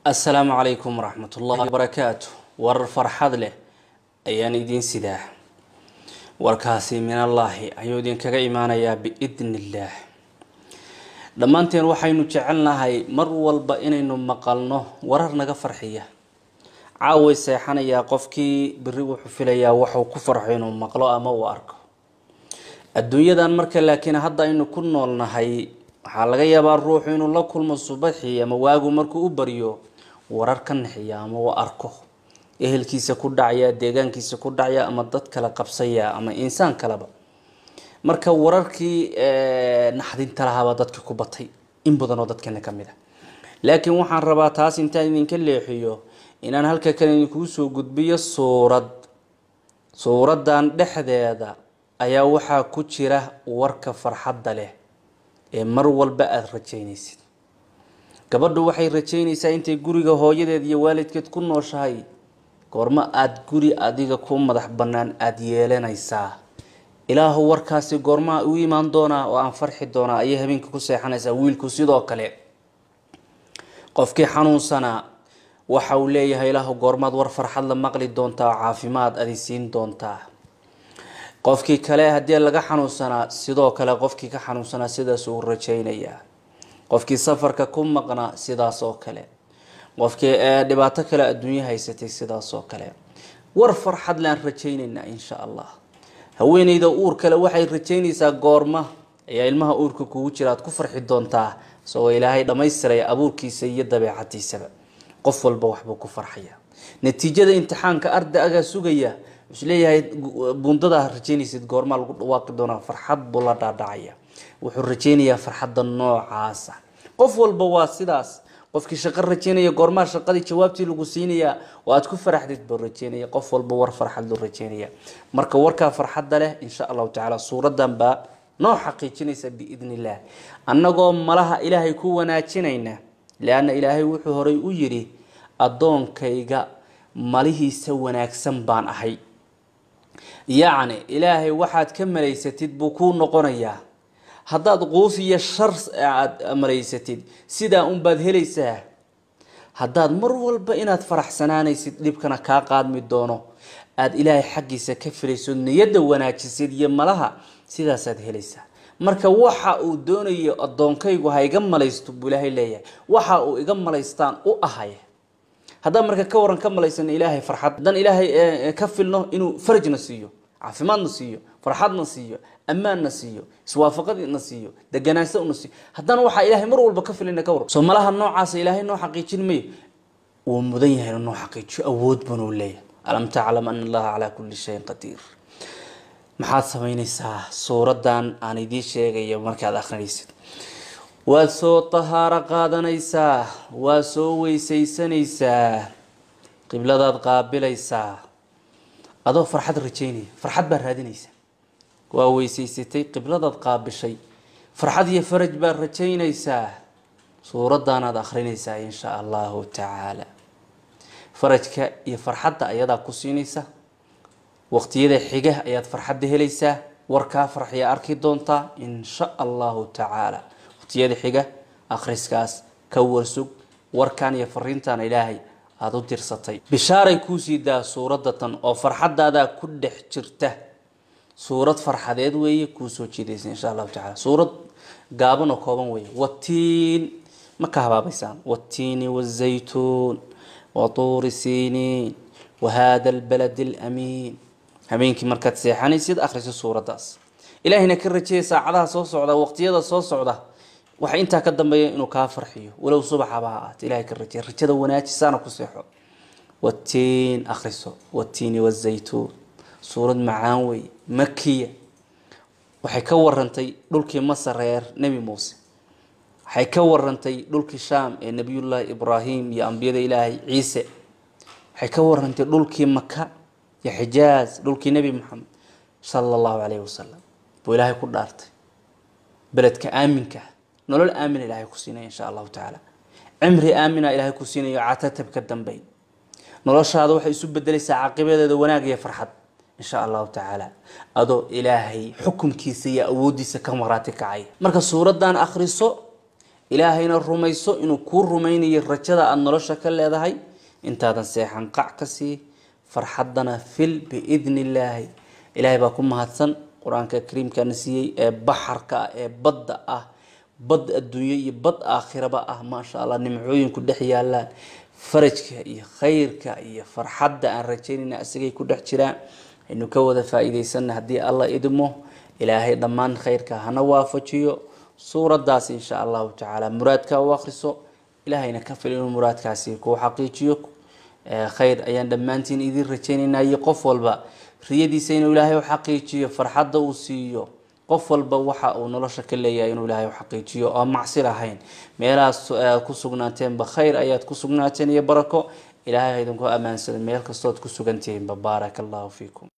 assalaamu calaykum waraxmatullahi wabarakaatu warar farxad leh ayaan idiin sidaa warkaasi min allaahi ayuu idinkaga imaanayaa biidni illaah dhammaanteen waxaynu jecelnahay mar walba inaynu maqalno warar naga farxiya caaway seexanayaa qofkii beri wuxuu filayaa waxuu ku farxo inuu maqlo ama uu arko adduunyadan marka laakiin hadda aynu ku noolnahay waxaa laga yaabaa ruuxu inuu la kulmo subaxii ama waagu markuu u baryo warar ka naxiya ama uu arko ehelkiisa ku dhacya deegaankiisa ku dhacya ama dad kale qabsaya ama insaan kaleba marka wararkii naxdinta lahaabaa dadka ku batay in badan oo dadkana ka mid a laakiin waxaan rabaa taas intaan idinka leexiyo inaan halka kale idinkuu soo gudbiyo suurad suuradan dhexdeeda ayaa waxaa ku jira warka farxadda leh ee mar walba aada rajaynaysid gabadhu waxay rajaynaysaa intay guriga hooyadeed iyo waalidkeed ku nooshahay goormo aada guri adiga ku madax bannaan aada yeelanaysaa ilaahu warkaasi goormaa u imaan doonaa oo aan farxi doonaa ayay habeenka ku seexanaysaa wiilku sidoo kale qofkii xanuunsanaa waxa uu leeyahay ilaahu goormaad war farxad la maqli doontaa oo caafimaad adi siin doontaa qofkii kale haddii laga xanuunsanaa sidoo kale qofkii ka xanuunsanaa sidaas uu rajaynayaa qofkii safarka ku maqnaa sidaas oo kale qofkii dhibaato kale adduunyo haysatay sidaas oo kale war farxad laan rajaynaynaa insha allah haweeneyda uur kale waxay rajaynaysaa goorma ayaa ilmaha uurka kugu jira aad ku farxi doontaa isagoo ilaahay dhammaystiraya abuurkiisa iyo dabeecadiisaba qof walba waxbuu ku farxaya natiijada imtixaanka ardaagaa sugaya wuxuu leeyahay bundadaa rajaynaysid goormaa lagu dhawaaqi doonaa farxad buu la dhaadhacaya wuxuu rajaynayaa farxadda noocaasa qof walba waa sidaas qofkii shaqo rajaynaya goormaa shaqadii jawaabtii lagu siinayaa oo aad ku faraxdid buu rajaynaya qof walba war farxad loo rajaynaya marka warkaa farxadda leh insha allahu tacaala suuradan baa noo xaqiijinaysa biidni illaah annagoo malaha ilaahay ku wanaajinayna leanna ilaahay wuxuu horay u yidhi addoonkayga malihiisa wanaagsan baan ahay yacni ilaahay waxaad ka malaysatid buu kuu noqonayaa haddaad quus iyo shar aada malaysatid sidaa unbaad helaysaa haddaad mar walba inaad faraxsanaanaysid dhibkana kaa qaadmi doono aada ilaahay xaggiisa ka filayso niyadda wanaajisid iyo malaha sidaasaad helaysaa marka waxa uu doonayo addoonkaygu ha iga malaysto buu ilaahay leeyahay waxa uu iga malaystaan u ahay haddaan marka ka waran ka malaysano ilaahay farxad haddaan ilaahay ka filno inuu farajna siiyo caafimaadna siiyo farxadna siiyo ammaanna siiyo iswaafaqadna siiyo deganaansana siiyo haddana waxaa ilaahay mar walba ka filina ka waran soo malaha noocaasa ilaahay noo xaqiijin mayo wuu mudan yahay inuu noo xaqiijiyo awood banuu leeyahay alam taclam ana allaha calaa kulli shayin qadiir maxaad samaynaysaa suuradan aan idiin sheegayo markaad akrinaysid waad soo tahaaro qaadanaysaa waa soo weysaysanaysaa qibladaad qaabilaysaa adoo farxad rajaynaya farxad baad raadinaysaa waa weysaysatay qibladaad qaabishay farxad iyo faraj baad rajaynaysaa suuradaanaad akrinaysaa insha allahu tacaala farajka iyo farxadda ayadaa ku siinaysa waqtiyada xiga ayaad farxadda helaysaa warkaa farxiya arki doontaa insha allahu tacaala waqtiyada xiga akhriskaas ka warsug warkan iyo fariintan ilaahay aada u dirsatay bishaaray kuu siidaa suuradatan oo farxadaadaa ku dhex jirta suurad farxadeed weeye kuu soo jiidaysa insha allahu tacala suurad gaaban oo kooban weeye watiin ma ka habaabaysaan watiini wazaytuun watuuri siiniin wahada albaladi alamiin habeenkii markaad seexanaysid akhriso suuraddaas ilaahayna ka rajeeya saacadaha soo socda waqtiyada soo socda waxa intaa ka dambeeya inuu kaa farxiyo walow subaxaba ha ahaat ilahay ka rajeeya rajada wanaajisaana ku seexo watiin akhriso watiini wazaytuun suurad macaan wey makiya waxay ka warantay dhulkii masar reer nebi muuse waxay ka warantay dhulkii shaam ee nebiyullaahi ibraahim iyo ambiyada ilaahay ciise waxay ka warantay dhulkii maka iyo xijaaz dhulkii nebi maxamed sala allahu calayhi wasalam buu ilaahay ku dhaartay beledka aaminka nolol aamina ilaahay ku siinaya insha allahu tacaala cimri aamina ilaahay ku siinayo catatab ka dambeyn noloshaada waxay isu bedelaysaa caqibadeeda wanaag iyo farxad insha allahu tacaala adoo ilaahay xukunkiisa iyo awoodiisa ka maraati kacay marka suuradan akhriso ilaahayna rumayso inuu kuu rumaynayo rajada aada nolosha ka leedahay intaadan seexan qac ka sii farxadana fil biidni illaahi ilaahay baa ku mahadsan qur-aanka kariimkana siiyey ee baxarka ah ee badda ah bad adduunyo iyo bad aakhiraba ah maasha allah nimcooyinku dhex yaalaan farajka iyo khayrka iyo farxadda aan rajaynayna isagay ku dhex jiraan aynu ka wada faa-iideysana haddii alla idmo ilaahay dhammaan khayrka hana waafajiyo suuradaas insha allahu tacaala muraadka u akhriso ilaahayna ka fil inuu muraadkaasi kuu xaqiijiyo khayr ayaan dhammaantiin idin rajaynaynaa iyo qof walba riyadiisa inuu ilaahay u xaqiijiyo farxadda uu siiyo qof walba waxa uu nolosha ka leeyahay inuu ilaahay u xaqiijiyo oo macsi lahayn meelahaas aad ku sugnaateenba khayr ayaad ku sugnaateen iyo barako ilaahay ha idinku ammaansada meel kastood ku sugantihiinba baaraka allahu fiikum